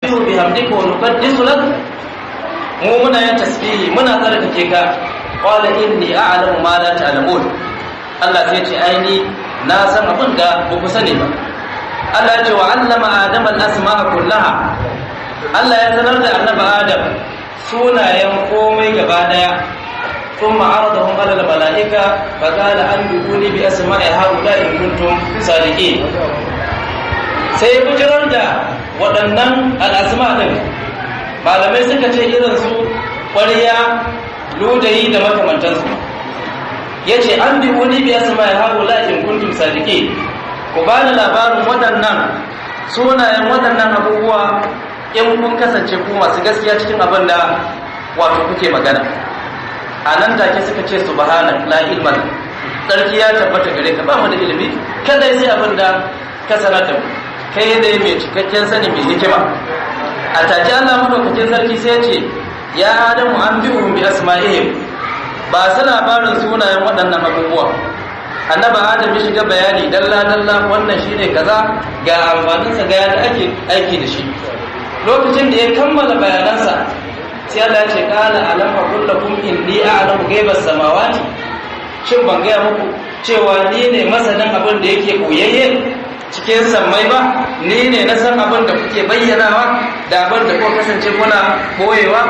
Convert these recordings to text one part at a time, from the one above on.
bihamdika wa nuqaddisu lak mu muna yin tasbihi muna tsarkake ka qala inni a'lamu ma la ta'lamun Allah sai ce aini na san abin da ba ku sani ba Allah ya ce wa allama adam al-asma'a kullaha Allah ya sanar da annabi Adam sunayen komai gaba daya ثم عرضهم على الملائكة فقال أنبئوني بأسماء هؤلاء إن كنتم صادقين sai bujirar da waɗannan al'asma ɗin malamai suka ce irin su ƙwariya ludayi da makamantansu ya ce an bi wani biya su mai hagu la'in kuntum sadiki ku ba da labarin waɗannan sunayen waɗannan abubuwa in kun kasance ku masu gaskiya cikin abin da wato kuke magana a nan take suka ce subhana la ilma sarki ya tabbata gare ka ba mu da ilimi kada sai abin da ka sanar da mu kai dai mai cikakken sani mai hikima a take Allah madaukakin sarki sai ce ya adamu an bi bi asma'ihim ba su labarin sunayen waɗannan abubuwa annaba adam ya shiga bayani dalla dalla wannan shine kaza ga amfaninsa ga yadda ake aiki da shi lokacin da ya kammala bayanansa sai Allah ya ce qala alam aqul lakum inni a'lamu ghaibas samawati shin ban gaya muku cewa ni ne masanin abin da yake koyayye cikin sammai ba ni ne na san abin da kuke bayyanawa da abin da kuka kasance kuna boyewa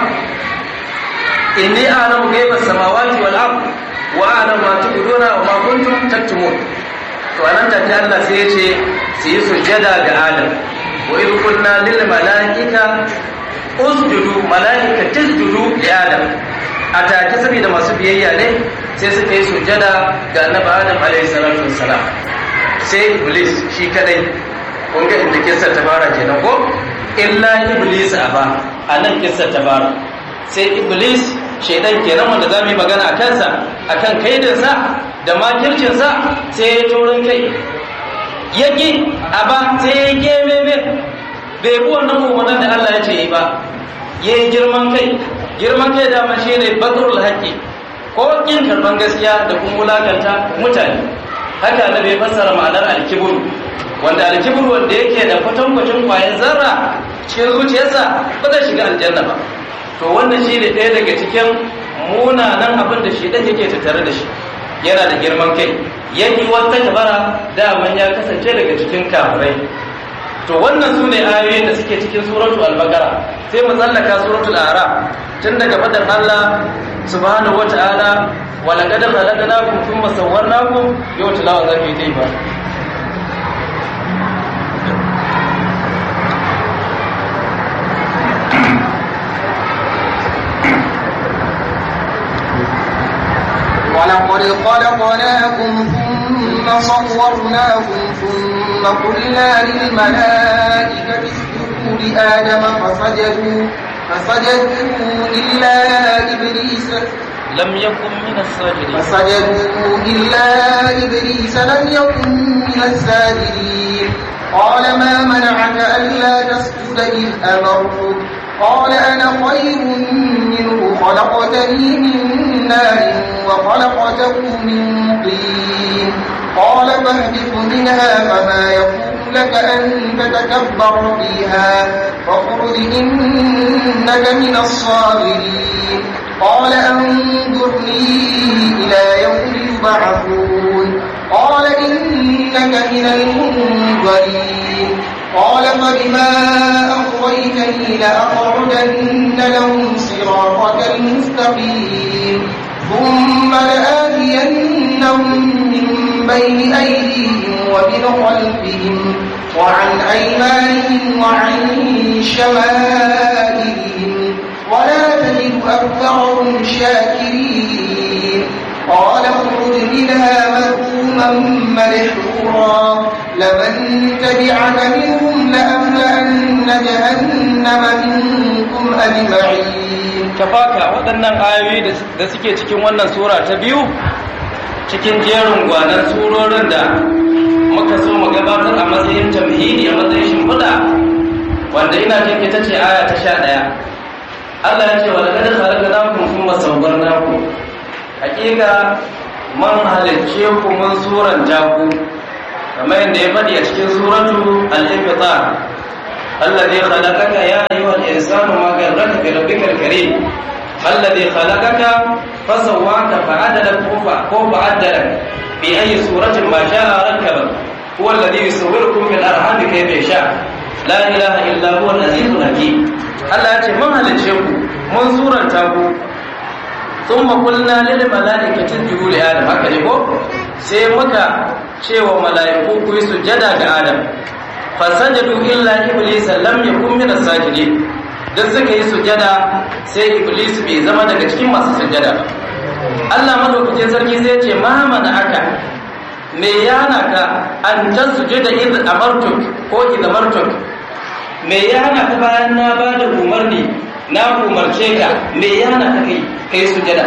inni a'lamu ghaibas samawati wal ard wa a'lamu ma tubduna wa ma kuntum taktumun to anan da Allah sai ya ce su yi sujjada ga Adam wa idh qulna lil malaika usjudu malaika tasjudu li Adam a take saboda masu biyayya ne sai suka yi sujjada ga annabi Adam alaihi salatu wassalam sai iblis shi kadai kun ga inda kissar ta fara kenan ko illa iblis aba anan kissar ta fara sai iblis shaidan kenan wanda za mu yi magana a kansa akan kaidinsa da makircinsa sai ya taurin kai ya ƙi aba sai ya geme bai bi wannan umarnin da Allah ya ce yi ba ya yi girman kai girman kai dama shi ne bakarul haƙƙi ko ƙin karɓar gaskiya da kuma wulakanta mutane haka na bai fassara ma'anar alkibur wanda alkibur wanda yake da kwatankwacin kwayan zarra cikin zuciyarsa ba zai shiga aljanna ba to wannan shi ne ɗaya daga cikin munanan abin da shi ɗan yake tattare da shi yana da girman kai yaki wata kabara daman ya kasance daga cikin kafirai to wannan su ne ayoyin da suke cikin suratul al-baqara sai mu tsallaka suratul a'raf tun daga fadar Allah subhanahu wata'ala wa laqad khalaqnakum thumma sawwarnakum yau tilawa zafi dai ba ولقد خلقناكم ثم صورناكم ثم قلنا للملائكة اسجدوا لآدم فسجدوا فسجدوا إلا إبليس لم يكن من الساجدين فسجدوا إلا إبليس لم يكن من الساجدين قال ما منعك ألا تسجد إذ أمرتك قال أنا خير منه خلقتني من نار وخلقته من طين قال فاهبط منها فما يكون لك أن تتكبر فيها فاخرج إنك من الصاغرين قال أنظرني إلى يوم يبعثون قال إنك من المنظرين قال فبما أغويتني لأقعدن لهم صراطك المستقيم ثم لآتينهم من بين أيديهم ومن خلفهم وعن أيمانهم وعن شمائلهم ولا تجد أكثرهم شاكرين قال اخرج منها مذءوما مدحورا لمن تبعك منهم لأملأن جهنم منكم أجمعين tafaka waɗannan ayoyi da suke cikin wannan sura ta biyu cikin jerin gwanan surorin da muka so mu gabatar a matsayin tamhidi a matsayin shimfiɗa wanda ina jin ita ce aya ta sha ɗaya Allah ya ce wa laqad khalaqnakum thumma sawwarnakum hakika man halicce ku mun suran jaku kamar yadda ya faɗi a cikin suratu al-infitar alladhi khalaqaka ya insanu ma garraka bi rabbikal karim alladhi khalaqaka fasawwaka fa'adalaka ko fa'adalaka bi ayyi suratin ma sha'a rakkaba huwa alladhi yusawwirukum fil arham kayfa yasha la ilaha illa huwa al-azizul hakim Allah ya ce mun halice ku mun suranta ku thumma qulna lil malaikati isjudu li adam haka ne ko sai muka cewa mala'iku ku yi sujada ga adam fasajadu illa iblis lam yakun min as-sajidin dan suka yi sujada sai iblis bai zama daga cikin masu sujada ba Allah madaukakin sarki sai ce ma mana aka me yana ka an tasjuda id amartuk ko id amartuk me yana ka bayan na bada umarni na umarce ka me yana ka kai kai sujada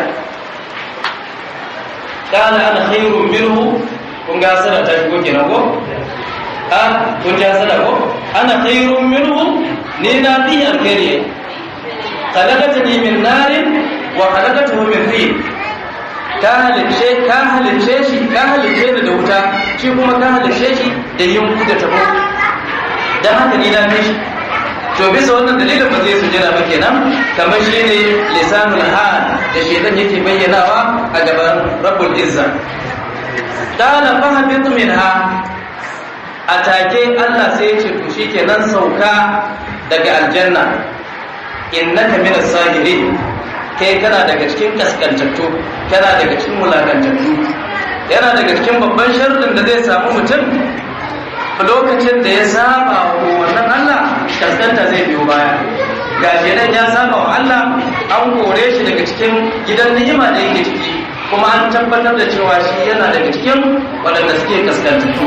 kana ana khairun minhu kun ga sana ta shigo kenan ko a kun ja sana ko ana khairun minhu ni na fi alkhairi khalaqatani min narin wa khalaqatahu min tin ka halice ka halice shi ka halice ni da wuta shi kuma ka halice shi da yunku da tabo dan haka ni na fi shi to bisa wannan dalilin ba zai sujada ba kenan kamar shi ne lisanul hal da shedan yake bayyanawa a gaban rabbul izza qala fahabitu minha atake Allah sai ya ce to shikenan sauka daga aljanna innaka minas sahirin kai kana daga cikin kaskantattu kana daga cikin mulakantattu yana daga cikin babban sharrin da zai samu mutum lokacin da ya saba wa wannan Allah kaskanta zai biyo baya ga shedan ya saba wa Allah an kore shi daga cikin gidan ni'ima da yake ciki kuma an tabbatar da cewa shi yana daga cikin waɗanda suke kaskantattu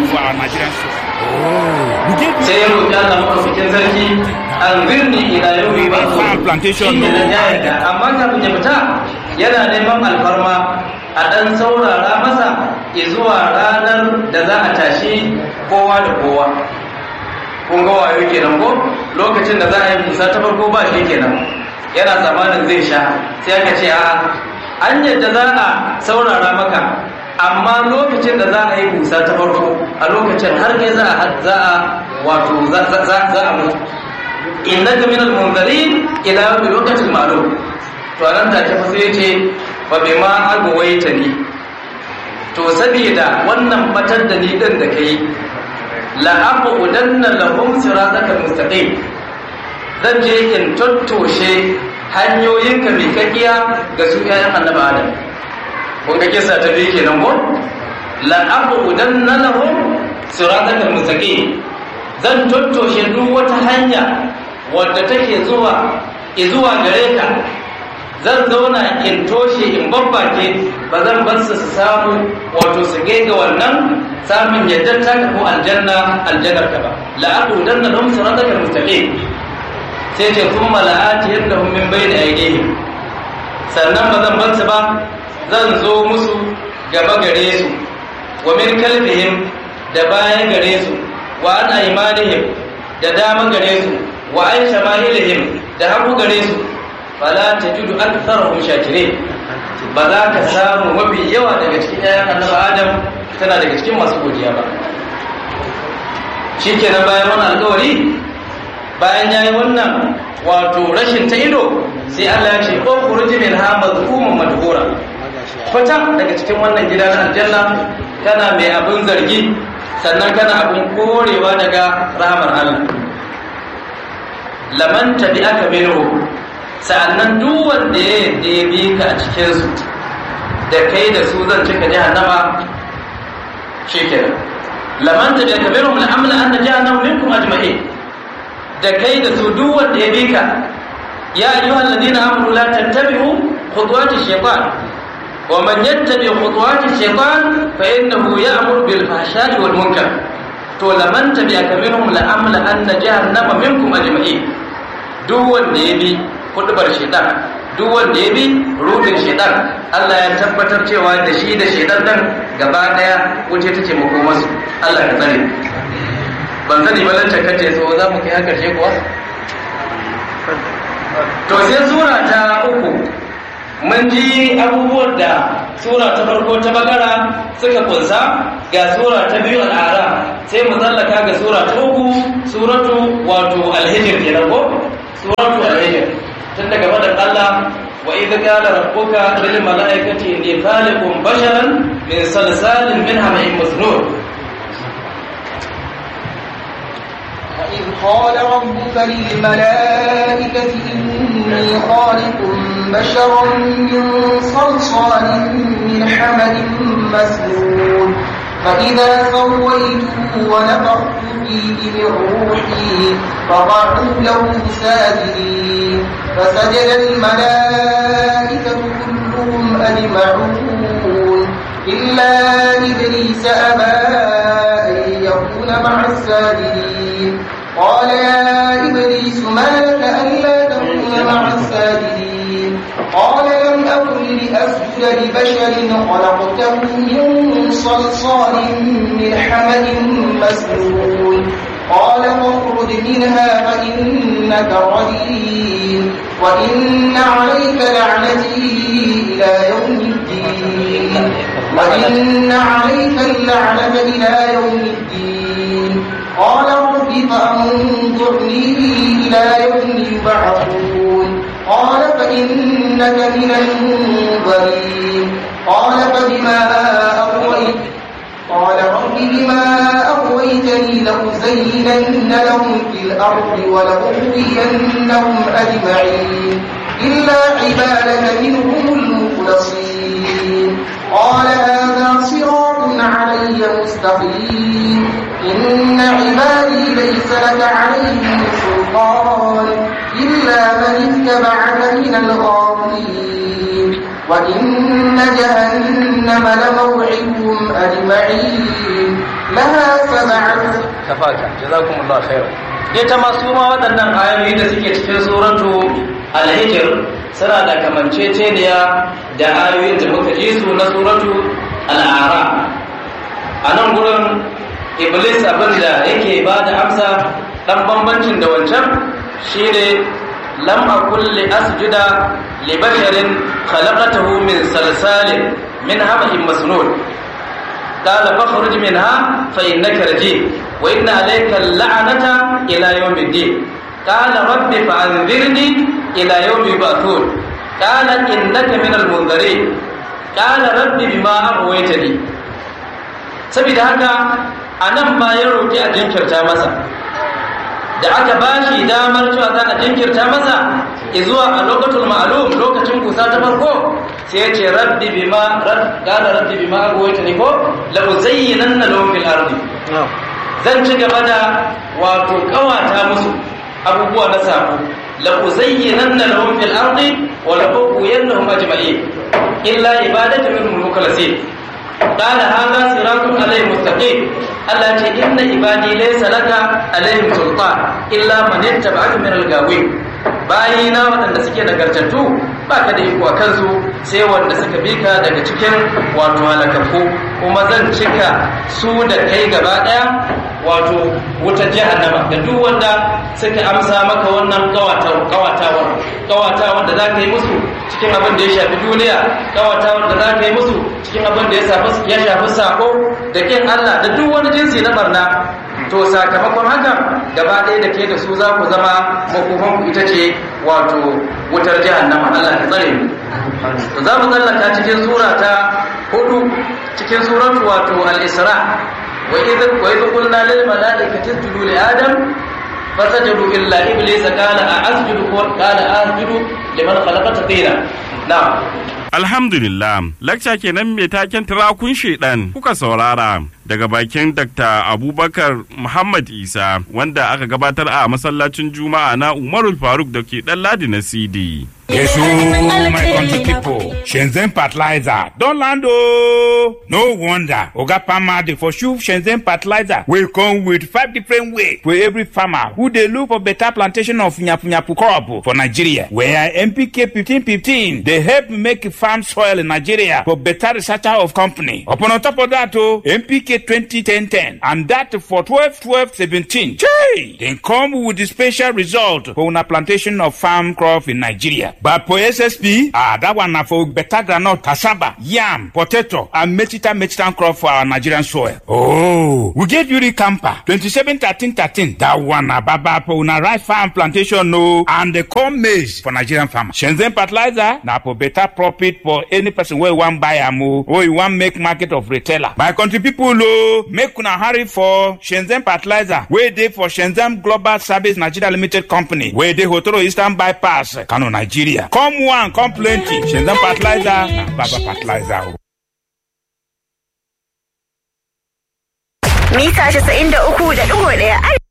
sai ya roƙi Allah maɗaukakin sarki an birni ila yau ba plantation shi ne da ya yarda amma kafin ya fita yana neman alfarma a ɗan saurara masa zuwa ranar da za a tashi kowa da kowa kun ga wayo kenan ko lokacin da za a yi musa ta farko ba shi kenan yana zamanin zai sha sai aka ce a an yadda za a saurara maka amma lokacin da za a yi busa ta farko a lokacin har kai za a za a wato za a mutu innaka minal munzirin ila bi lokacin ma'lum to nan take fa sai yace fa bima agwaitani to saboda wannan batar da ni din da kai la aqudanna lahum sirataka mustaqim zan je in tattoshe hanyoyinka mai kakkiya ga su ƴaƴan annabi adam kun ga kisa ta biyu kenan ko la aqudanna lahum sirataka mustaqim zan tattoshe duk wata hanya wadda take zuwa zuwa gare ka zan zauna in toshe in babbake ba zan bar su su samu wato su ga wannan samun yadda ta ko aljanna aljannar ka ba la'adu dan na dum sirataka mustaqim sai ce kuma la'ati yadda hum min bayni aydihim sannan ba zan bar su ba zan zo musu gaba gare su wa min kalbihim da baya gare su wa an aymanihim da dama gare su wa an shama'ilihim da hagu gare su fala tajidu aktharahum shakirin ba za ka samu mafi yawa daga cikin ƴaƴan annabi Adam tana daga cikin masu godiya ba shikenan bayan wannan alƙawari bayan yayi wannan wato rashin ta ido sai Allah ya ce ko khuruji min ha mazkuman madhura fita daga cikin wannan gida na aljanna kana mai abin zargi sannan kana abin korewa daga rahamar Allah laman tabi'aka minhu sa'annan duk wanda ya yadda ya bi ka a cikin su da kai da su zan cika jahannama shikenan laman tabi'aka minhum la'amla anna jahannama minkum ajma'in da kai da su duk wanda ya bi ka ya ayyuhal ladina amanu la tattabi'u khutuwati shaytan wa man yattabi khutuwati shaytan fa innahu ya'muru bil fahsha'i wal munkar to laman tabi'aka minhum la amla anna jahannama minkum ajma'in duk wanda ya bi kudubar shaitan duk wanda ya bi rubin shaitan Allah ya tabbatar cewa da shi da shaitan dan gaba daya wuce take makomarsu Allah ya tsare ban sani ba lantar kace so za mu kai haka ce kuwa to sai sura ta uku mun ji abubuwan da sura ta farko ta bagara suka kunsa ga sura ta biyu al'ara sai mu tsallaka ga sura ta uku suratu wato alhijir kenan ko suratu al-hijr tun daga madan Allah wa idh qala rabbuka lil malaikati inni khaliqun basharan min salsalin min hama'in masnun وإذ قال ربك للملائكة إني خالق بشرا من صلصال من حمد مسنون فإذا سويته ونفخت فيه من روحي فقعوا له ساجدين فسجد الملائكة كلهم أجمعون إلا إبليس أبى أن يكون مع الساجدين قال يا إبليس ما لك ألا تكون مع الساجدين قال لم أكن لأسجد لبشر خلقته من صلصال من حمد مسنون قال فاخرج منها فإنك رجيم وإن عليك لعنتي إلى يوم الدين وإن عليك اللعنة إلى يوم الدين قال رب فأنظرني إلى يوم يبعثون قال فإنك من المنظرين قال فبما أغويت قال رب بما أغويتني لأزينن لهم في الأرض ولأغوينهم أجمعين إلا عبادك منهم المخلصين قال هذا صراط علي مستقيم إن عبادي ليس لك عليهم سلطان إلا من اتبعك من الغاوين وإن جهنم لموعدهم أجمعين لها سبعة kafaka jazakumullahu khairan dai ta masu ma waɗannan ayoyi da suke cikin suratu al-hijr suna da kamanceceniya da ayoyin da muka ji su na suratu al-a'ra a nan gurin iblis abin da yake ba da amsa dan bambancin da wancan shine lam akul li asjuda li basharin khalaqatahu min salsalin min hamahin masnun قال فاخرج منها فإنك رجيم وإن عليك اللعنة إلى يوم الدين قال رب فأنذرني إلى يوم يبعثون قال إنك من المنذرين قال رب بما أغويتني saboda haka a nan ma ya roƙi a jinkirta masa da aka ba shi damar cewa za a jinkirta masa zuwa a lokacin ma'alum lokacin kusa ta farko sai ya ce rabbi bima qala rabbi bima aghwaytani ko la uzayyinanna lahum fil ardi zan ci gaba da wato kawata musu abubuwa na sabo la uzayyinanna lahum fil ardi wa la ughwiyannahum ajma'in illa ibadatu minhum mukhlasin قال هذا صراط عليه مستقيم Allah ce inna ibadi laysa laka alaihim sultan illa man ittaba'aka min al-gawin bayina waɗanda suke nagartattu ba ka da iko a kansu sai wanda suka bi ka daga cikin wato halakakku kuma zan cika su da kai gaba ɗaya wato wutar jahannama da duk wanda suka amsa maka wannan kawatawar kawatawar da za ka yi musu cikin abin da ya shafi duniya kawatawar da za ka yi musu cikin abin da ya shafi sako da kin Allah da duk wani jinsi na barna to sakamakon haka gaba ɗaya da ke da su za ku zama makofanku ita ce wato wutar jahannama Allah ta tsare mu to za mu tsallaka cikin sura ta hudu cikin suratu wato al-isra wa idh wa idh qulna lil malaikati isjudu li adam fasajadu illa iblisa qala a'asjudu qala a'asjudu liman khalaqata tina na'am Alhamdulillah, lakca kenan mai taken turakun shedan kuka saurara daga bakin Dr. Abubakar Muhammad Isa wanda aka gabatar a masallacin Juma'a na Umarul Faruk da ke ɗan ladi na CD. Yes, oh, my country people. Shenzhen fertilizer don land oh. No wonder. Oga Pama dey for shoe Shenzhen fertilizer will come with five different ways for every farmer who dey look for better plantation of nyapu-nyapu crop for Nigeria. Where NPK 1515 dey help make farm soil in Nigeria for better researcher of company. Upon on top of that oh, NPK 2010 and that for 12 12 17. Chey! Dem come with the special result for una plantation of farm crop in Nigeria. But for SSP, ah, that one na for better groundnut, cassava, yam, potato, and mechita mechitan crop for our Nigerian soil. Oh, we get Yuri Camper, 27 13 13. That one na baba for una rice farm plantation no, and the corn maize for Nigerian farmers. Shenzhen fertilizer na for better profit for any person wey wan buy am o, or you wan make market of retailer. My country people o, make una hurry for Shenzhen fertilizer wey dey for Shenzhen Global Service Nigeria Limited Company wey dey Hotoro Eastern Bypass, Kano, Nigeria. Come one, come plenty. Shenzhen fertilizer na baba fertilizer o. mita 93.1